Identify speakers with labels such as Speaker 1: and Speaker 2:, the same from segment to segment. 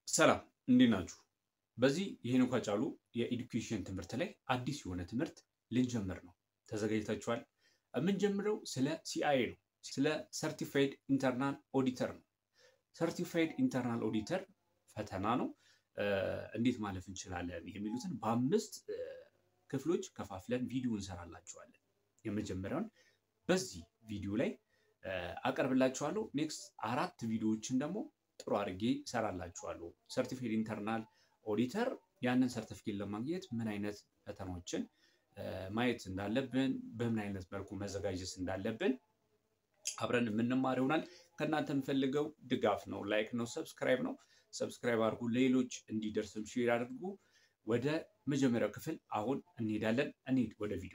Speaker 1: ሰላም እንዴት ናችሁ? በዚህ የሄኖክ ሃጫሉ የኤዱኬሽን ትምህርት ላይ አዲስ የሆነ ትምህርት ልንጀምር ነው። ተዘጋጅታችኋል? የምንጀምረው ስለ ሲአይኤ ነው። ስለ ሰርቲፋይድ ኢንተርናል ኦዲተር ነው። ሰርቲፋይድ ኢንተርናል ኦዲተር ፈተና ነው። እንዴት ማለፍ እንችላለን የሚሉትን በአምስት ክፍሎች ከፋፍለን ቪዲዮ እንሰራላችኋለን። የመጀመሪያውን በዚህ ቪዲዮ ላይ አቀርብላችኋለሁ። ኔክስት አራት ቪዲዮዎችን ደግሞ ጥሩ አድርጌ እሰራላችኋለሁ። ሰርቲፊኬት ኢንተርናል ኦዲተር ያንን ሰርቲፊኬት ለማግኘት ምን አይነት ፈተናዎችን ማየት እንዳለብን፣ በምን አይነት መልኩ መዘጋጀት እንዳለብን አብረን የምንማር ይሆናል። ከእናንተ የምፈልገው ድጋፍ ነው፣ ላይክ ነው፣ ሰብስክራይብ ነው። ሰብስክራይብ አድርጉ፣ ሌሎች እንዲደርስም ሼር አድርጉ። ወደ መጀመሪያው ክፍል አሁን እንሄዳለን። እንሂድ ወደ ቪዲዮ።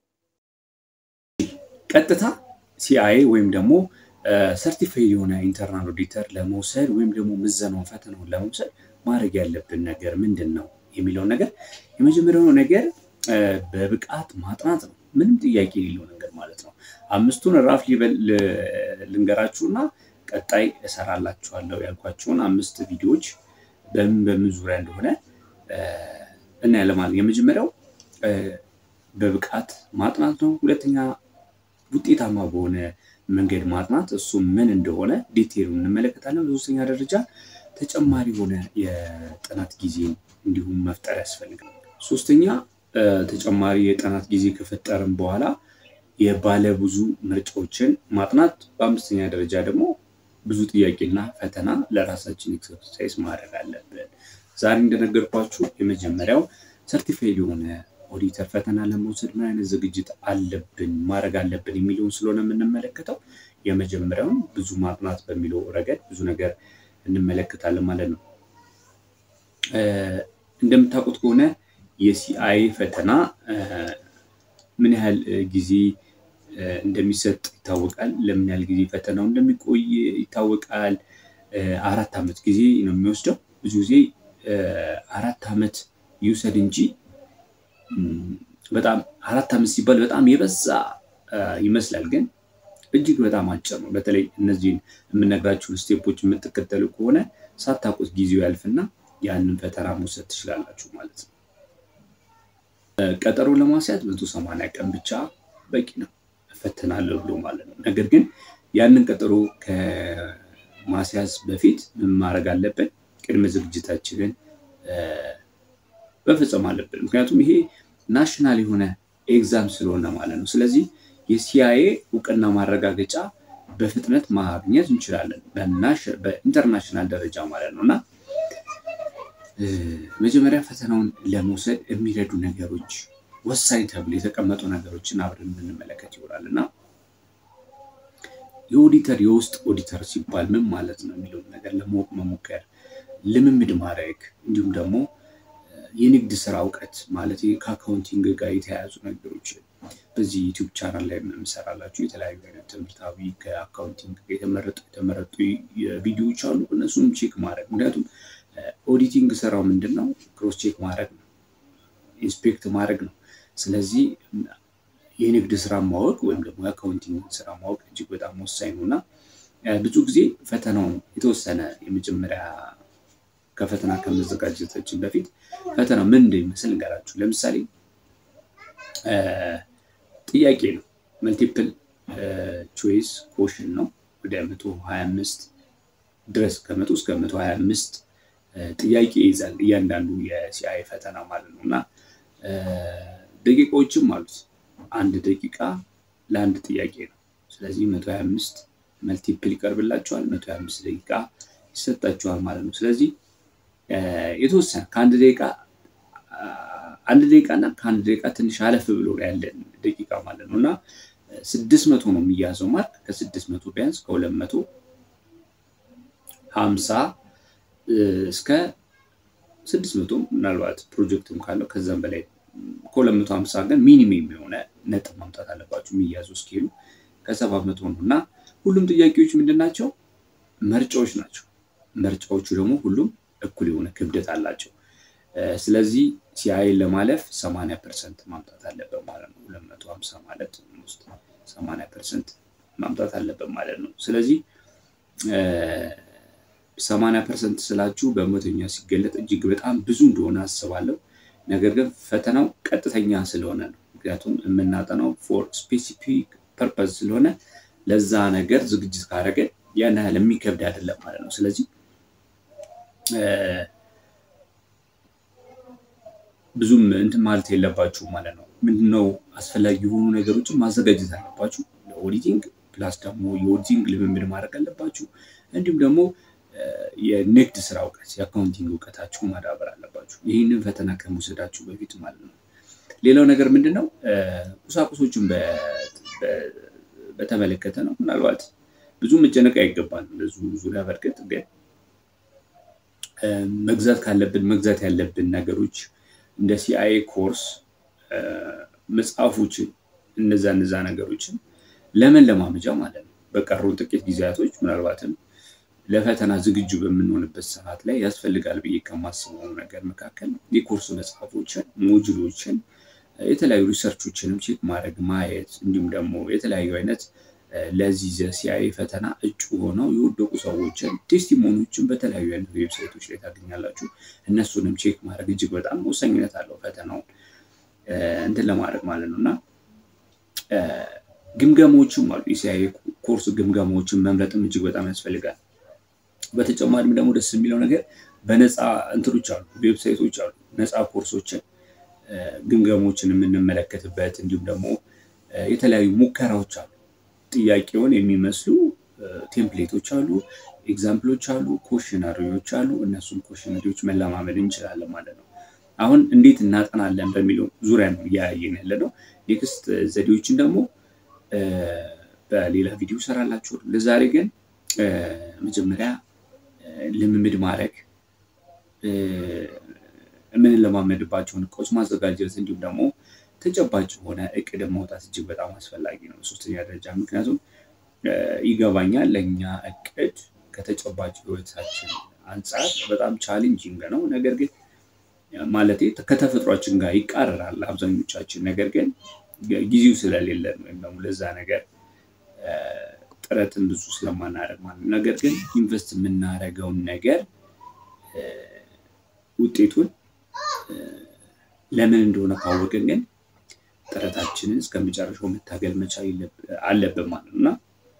Speaker 1: ቀጥታ ሲአይኤ ወይም ደግሞ ሰርቲፋይድ የሆነ ኢንተርናል ኦዲተር ለመውሰድ ወይም ደግሞ ምዘናውን ፈተናውን ለመውሰድ ማድረግ ያለብን ነገር ምንድን ነው የሚለውን ነገር የመጀመሪያው ነገር በብቃት ማጥናት ነው። ምንም ጥያቄ የሌለው ነገር ማለት ነው። አምስቱን ራፍ ልንገራችሁና ቀጣይ እሰራላችኋለሁ ያልኳቸውን አምስት ቪዲዮዎች በምን በምን ዙሪያ እንደሆነ እናያለን ማለት ነው። የመጀመሪያው በብቃት ማጥናት ነው። ሁለተኛ ውጤታማ በሆነ መንገድ ማጥናት እሱ ምን እንደሆነ ዲቴሉ እንመለከታለን። በሶስተኛ ደረጃ ተጨማሪ የሆነ የጥናት ጊዜ እንዲሁም መፍጠር ያስፈልጋል። ሶስተኛ ተጨማሪ የጥናት ጊዜ ከፈጠርን በኋላ የባለብዙ ምርጫዎችን ማጥናት፣ በአምስተኛ ደረጃ ደግሞ ብዙ ጥያቄና ፈተና ለራሳችን ኤክሰርሳይዝ ማድረግ አለብን። ዛሬ እንደነገርኳችሁ የመጀመሪያው ሰርቲፋይድ የሆነ ኦዲተር ፈተና ለመውሰድ ምን አይነት ዝግጅት አለብን ማድረግ አለብን የሚለውን ስለሆነ የምንመለከተው የመጀመሪያውን ብዙ ማጥናት በሚለው ረገድ ብዙ ነገር እንመለከታለን ማለት ነው። እንደምታውቁት ከሆነ የሲአይኤ ፈተና ምን ያህል ጊዜ እንደሚሰጥ ይታወቃል። ለምን ያህል ጊዜ ፈተናው እንደሚቆይ ይታወቃል። አራት ዓመት ጊዜ ነው የሚወስደው። ብዙ ጊዜ አራት ዓመት ይውሰድ እንጂ በጣም አራት ዓመት ሲባል በጣም የበዛ ይመስላል፣ ግን እጅግ በጣም አጭር ነው። በተለይ እነዚህን የምነግራችሁን ስቴፖች የምትከተሉ ከሆነ ሳታውቁት ጊዜው ያልፍና ያንን ፈተና መውሰድ ትችላላችሁ ማለት ነው። ቀጠሮ ለማስያዝ መቶ ሰማንያ ቀን ብቻ በቂ ነው እፈተናለሁ ብሎ ማለት ነው። ነገር ግን ያንን ቀጠሮ ከማስያዝ በፊት ምን ማድረግ አለብን? ቅድመ ዝግጅታችንን መፈጸም አለብን። ምክንያቱም ይሄ ናሽናል የሆነ ኤግዛም ስለሆነ ማለት ነው። ስለዚህ የሲአይኤ እውቅና ማረጋገጫ በፍጥነት ማግኘት እንችላለን፣ በኢንተርናሽናል ደረጃ ማለት ነው እና መጀመሪያ ፈተናውን ለመውሰድ የሚረዱ ነገሮች ወሳኝ ተብሎ የተቀመጡ ነገሮችን አብረን የምንመለከት ይሆናል እና የኦዲተር የውስጥ ኦዲተር ሲባል ምን ማለት ነው የሚለውን ነገር ለማወቅ መሞከር፣ ልምምድ ማድረግ እንዲሁም ደግሞ የንግድ ስራ እውቀት ማለት ከአካውንቲንግ ጋር የተያያዙ ነገሮች በዚህ ዩቲዩብ ቻናል ላይ የምሰራላችሁ የተለያዩ አይነት ትምህርታዊ ከአካውንቲንግ የተመረጡ የተመረጡ ቪዲዮዎች አሉ። እነሱንም ቼክ ማድረግ ምክንያቱም ኦዲቲንግ ስራው ምንድን ነው? ክሮስ ቼክ ማድረግ ነው፣ ኢንስፔክት ማድረግ ነው። ስለዚህ የንግድ ስራ ማወቅ ወይም ደግሞ የአካውንቲንግ ስራ ማወቅ እጅግ በጣም ወሳኝ ነው እና ብዙ ጊዜ ፈተናውን የተወሰነ የመጀመሪያ ከፈተና ከመዘጋጀታችን በፊት ፈተና ምን እንደሚመስል እንገራችሁ። ለምሳሌ ጥያቄ ነው፣ መልቲፕል ቾይስ ኮሽን ነው። ወደ መቶ ሀያ አምስት ድረስ ከመቶ እስከ መቶ ሀያ አምስት ጥያቄ ይይዛል እያንዳንዱ የሲአይኤ ፈተና ማለት ነው እና ደቂቃዎችም አሉት። አንድ ደቂቃ ለአንድ ጥያቄ ነው። ስለዚህ መቶ ሀያ አምስት መልቲፕል ይቀርብላቸዋል። መቶ ሀያ አምስት ደቂቃ ይሰጣቸዋል ማለት ነው። ስለዚህ የተወሰነ ከአንድ ደቂቃ አንድ ደቂቃ እና ከአንድ ደቂቃ ትንሽ አለፍ ብሎ ያለን ደቂቃ ማለት ነው እና ስድስት መቶ ነው የሚያዘው ማርክ ከስድስት መቶ ቢያንስ ከሁለት መቶ ሀምሳ እስከ ስድስት መቶ ምናልባት ፕሮጀክትም ካለው ከዛም በላይ ከሁለት መቶ ሀምሳ ግን ሚኒመም የሆነ ነጥብ ማምጣት አለባቸው የሚያዙ እስኪሉ ከሰባት መቶ ነው እና ሁሉም ጥያቄዎች ምንድን ናቸው? መርጫዎች ናቸው። መርጫዎቹ ደግሞ ሁሉም እኩል የሆነ ክብደት አላቸው። ስለዚህ ሲአይኤ ለማለፍ ሰማንያ ፐርሰንት ማምጣት አለበት ማለት ነው። ሁለት መቶ ሀምሳ ማለት ውስጥ ሰማንያ ፐርሰንት ማምጣት አለበት ማለት ነው። ስለዚህ ሰማንያ ፐርሰንት ስላችሁ በመቶኛ ሲገለጥ እጅግ በጣም ብዙ እንደሆነ አስባለሁ። ነገር ግን ፈተናው ቀጥተኛ ስለሆነ ነው። ምክንያቱም የምናጠናው ፎር ስፔሲፊክ ፐርፐዝ ስለሆነ ለዛ ነገር ዝግጅት ካደረገ ያን ያህል የሚከብድ አይደለም ማለት ነው። ስለዚህ ብዙም እንትን ማለት የለባችሁ ማለት ነው። ምንድነው አስፈላጊ የሆኑ ነገሮችን ማዘጋጀት አለባችሁ ለኦዲቲንግ ፕላስ ደግሞ የኦዲቲንግ ልምምድ ማድረግ አለባችሁ። እንዲሁም ደግሞ የንግድ ስራ እውቀት የአካውንቲንግ እውቀታችሁ ማዳበር አለባችሁ። ይህንን ፈተና ከመውሰዳችሁ በፊት ማለት ነው። ሌላው ነገር ምንድን ነው ቁሳቁሶችን በተመለከተ ነው። ምናልባት ብዙ መጨነቅ አይገባል ብዙ ዙሪያ። በእርግጥ ግን መግዛት ካለብን መግዛት ያለብን ነገሮች እንደ ሲአይኤ ኮርስ መጽሐፎችን እነዛ እነዛ ነገሮችን ለምን ለማመጃ ማለት ነው በቀሩን ጥቂት ጊዜያቶች ምናልባትም ለፈተና ዝግጁ በምንሆንበት ሰዓት ላይ ያስፈልጋል ብዬ ከማስበው ነገር መካከል የኮርስ መጽሐፎችን፣ ሞጁሎችን፣ የተለያዩ ሪሰርቾችንም ቼክ ማድረግ ማየት፣ እንዲሁም ደግሞ የተለያዩ አይነት ለዚህ ሲአይኤ ፈተና እጩ ሆነው የወደቁ ሰዎችን ቴስቲሞኒዎችን በተለያዩ አይነት ዌብሳይቶች ላይ ታገኛላችሁ። እነሱንም ቼክ ማድረግ እጅግ በጣም ወሳኝነት አለው ፈተናውን እንትን ለማድረግ ማለት ነው እና ግምገማዎችም አሉ። የሲአይኤ ኮርስ ግምገማዎችን መምረጥም እጅግ በጣም ያስፈልጋል። በተጨማሪም ደግሞ ደስ የሚለው ነገር በነፃ እንትኖች አሉ፣ ዌብሳይቶች አሉ፣ ነፃ ኮርሶችን ግምገሞችን የምንመለከትበት እንዲሁም ደግሞ የተለያዩ ሙከራዎች አሉ። ጥያቄውን የሚመስሉ ቴምፕሌቶች አሉ፣ ኤግዛምፕሎች አሉ፣ ኮሽነሪዎች አሉ። እነሱም ኮሽነሪዎች መለማመድ እንችላለን ማለት ነው። አሁን እንዴት እናጠናለን በሚለው ዙሪያ ነው እያያየን ያለ ነው። ኔክስት ዘዴዎችን ደግሞ በሌላ ቪዲዮ ሰራላችሁ። ለዛሬ ግን መጀመሪያ ልምምድ ማድረግ የምንለማመድባቸውን እቃዎች ማዘጋጀት እንዲሁም ደግሞ ተጨባጭ የሆነ እቅድ ማውጣት እጅግ በጣም አስፈላጊ ነው። ሶስተኛ ደረጃ ምክንያቱም ይገባኛል ለእኛ እቅድ ከተጨባጭ ህይወታችን አንጻር በጣም ቻሌንጂንግ ነው። ነገር ግን ማለት ከተፈጥሯችን ጋር ይቃረራል አብዛኞቻችን። ነገር ግን ጊዜው ስለሌለን ወይም ደግሞ ለዛ ነገር ጥረትን ብዙ ስለማናደርግ ማለት ነው። ነገር ግን ኢንቨስት የምናደርገውን ነገር ውጤቱን ለምን እንደሆነ ካወቅን ግን ጥረታችንን እስከመጨረሻው መታገል መቻል አለብን ማለት ነው እና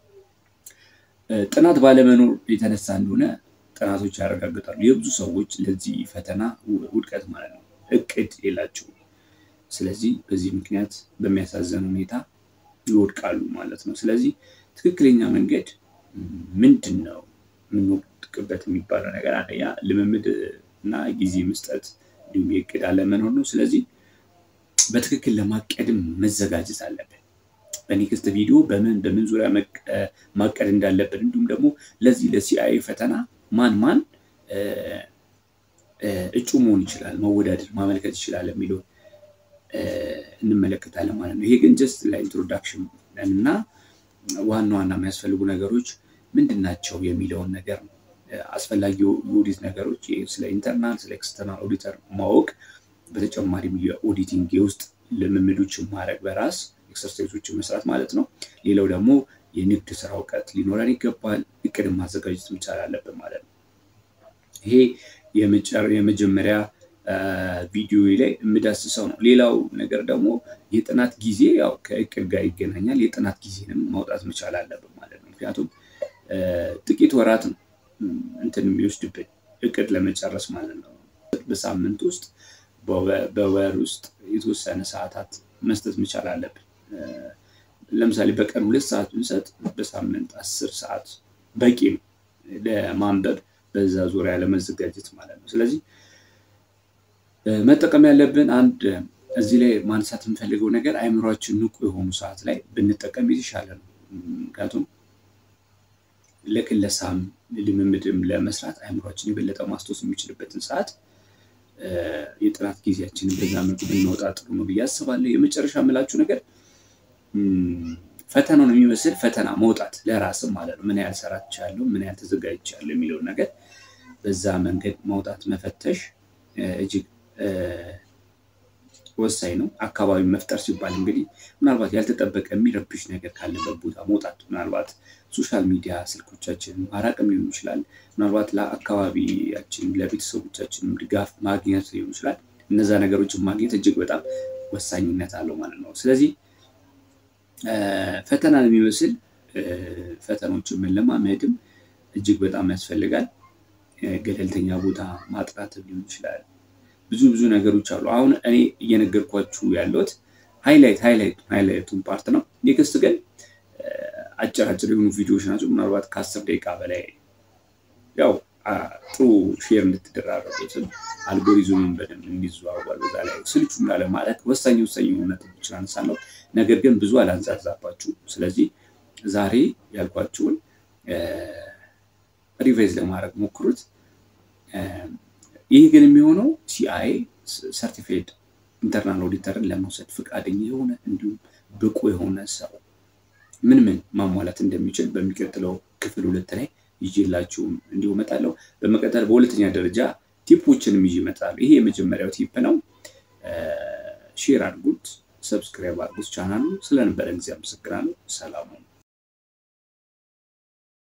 Speaker 1: ጥናት ባለመኖር የተነሳ እንደሆነ ጥናቶች ያረጋግጣሉ። የብዙ ሰዎች ለዚህ ፈተና ውድቀት ማለት ነው እቅድ የላቸውም። ስለዚህ በዚህ ምክንያት በሚያሳዝን ሁኔታ ይወድቃሉ ማለት ነው። ስለዚህ ትክክለኛ መንገድ ምንድን ነው? የምንወድቅበት የሚባለው ነገር አንደኛ ልምምድ እና ጊዜ መስጠት እንዲሁም የእቅድ አለመኖር ነው። ስለዚህ በትክክል ለማቀድም መዘጋጀት አለብን። በኔክስት ቪዲዮ በምን በምን ዙሪያ ማቀድ እንዳለብን እንዲሁም ደግሞ ለዚህ ለሲአይኤ ፈተና ማን ማን እጩ መሆን ይችላል፣ መወዳደር ማመልከት ይችላል የሚለውን እንመለከታለን ማለት ነው። ይሄ ግን ጀስት ለኢንትሮዳክሽን እና ዋና ዋና የሚያስፈልጉ ነገሮች ምንድን ናቸው የሚለውን ነገር ነው። አስፈላጊ የኦዲት ነገሮች ስለ ኢንተርናል ስለ ኤክስተርናል ኦዲተር ማወቅ፣ በተጨማሪም የኦዲቲንግ የውስጥ ልምምዶችን ማድረግ በራስ ኤክሰርሳይዞችን መስራት ማለት ነው። ሌላው ደግሞ የንግድ ስራ እውቀት ሊኖረን ይገባል። እቅድን ማዘጋጀት መቻል አለብን ማለት ነው። ይሄ የመጀመሪያ ቪዲዮ ላይ የምዳስሰው ነው። ሌላው ነገር ደግሞ የጥናት ጊዜ ያው ከእቅድ ጋር ይገናኛል። የጥናት ጊዜንም ማውጣት መቻል አለብን ማለት ነው። ምክንያቱም ጥቂት ወራት ነው እንትን የሚወስድብን እቅድ ለመጨረስ ማለት ነው። በሳምንት ውስጥ በወር ውስጥ የተወሰነ ሰዓታት መስጠት መቻል አለብን። ለምሳሌ በቀን ሁለት ሰዓት ብንሰጥ በሳምንት አስር ሰዓት በቂ ነው ለማንበብ በዛ ዙሪያ ለመዘጋጀት ማለት ነው። ስለዚህ መጠቀም ያለብን አንድ እዚህ ላይ ማንሳት የምፈልገው ነገር አይምሯችን ንቁ የሆኑ ሰዓት ላይ ብንጠቀም የተሻለ ነው። ምክንያቱም ለክለሳም ልምምድም ለመስራት አይምሯችን የበለጠ ማስታወስ የሚችልበትን ሰዓት የጥናት ጊዜያችንን በዛ መልኩ ብናወጣ ጥሩ ነው ብዬ አስባለሁ። የመጨረሻ የምላችሁ ነገር ፈተናውን የሚመስል ፈተና መውጣት ለራስም ማለት ነው። ምን ያህል ሰራቻለሁ፣ ምን ያህል ተዘጋጅቻለሁ የሚለውን ነገር በዛ መንገድ መውጣት መፈተሽ እጅግ ወሳኝ ነው። አካባቢ መፍጠር ሲባል እንግዲህ ምናልባት ያልተጠበቀ የሚረብሽ ነገር ካለበት ቦታ መውጣት፣ ምናልባት ሶሻል ሚዲያ ስልኮቻችን ማራቅም ሊሆን ይችላል። ምናልባት ለአካባቢያችን ለቤተሰቦቻችንም ድጋፍ ማግኘት ሊሆን ይችላል። እነዛ ነገሮችን ማግኘት እጅግ በጣም ወሳኝነት አለው ማለት ነው። ስለዚህ ፈተናን የሚመስል ፈተኖችን መለማመድም እጅግ በጣም ያስፈልጋል። ገለልተኛ ቦታ ማጥናትም ሊሆን ይችላል። ብዙ ብዙ ነገሮች አሉ። አሁን እኔ እየነገርኳችሁ ያለሁት ሃይላይት ሃይላይት ሃይላይቱን ፓርት ነው። ኔክስት ግን አጭር አጭር የሆኑ ቪዲዮዎች ናቸው። ምናልባት ከአስር ደቂቃ በላይ ያው ጥሩ ሼር እንድትደራረጉትን አልጎሪዝሙን በደንብ እንዲዘዋወር በዛ ላይ ስልቹ እንዳለ ማለት ወሳኝ ወሳኝ የሆኑ ነጥቦችን አነሳለሁ። ነገር ግን ብዙ አላንዛዛባችሁ። ስለዚህ ዛሬ ያልኳችሁን ሪቫይዝ ለማድረግ ሞክሩት። ይህ ግን የሚሆነው ሲአይኤ ሰርቲፊኬት ኢንተርናል ኦዲተርን ለመውሰድ ፈቃደኛ የሆነ እንዲሁም ብቁ የሆነ ሰው ምን ምን ማሟላት እንደሚችል በሚቀጥለው ክፍል ሁለት ላይ ይዤላችሁ እንዲሁ እመጣለሁ። በመቀጠል በሁለተኛ ደረጃ ቲፖችንም ይዤ እመጣለሁ። ይሄ የመጀመሪያው ቲፕ ነው። ሼር አድርጉት፣ ሰብስክራይብ አድርጉት ቻናሉ። ስለነበረ ጊዜ አመሰግናለሁ። ሰላም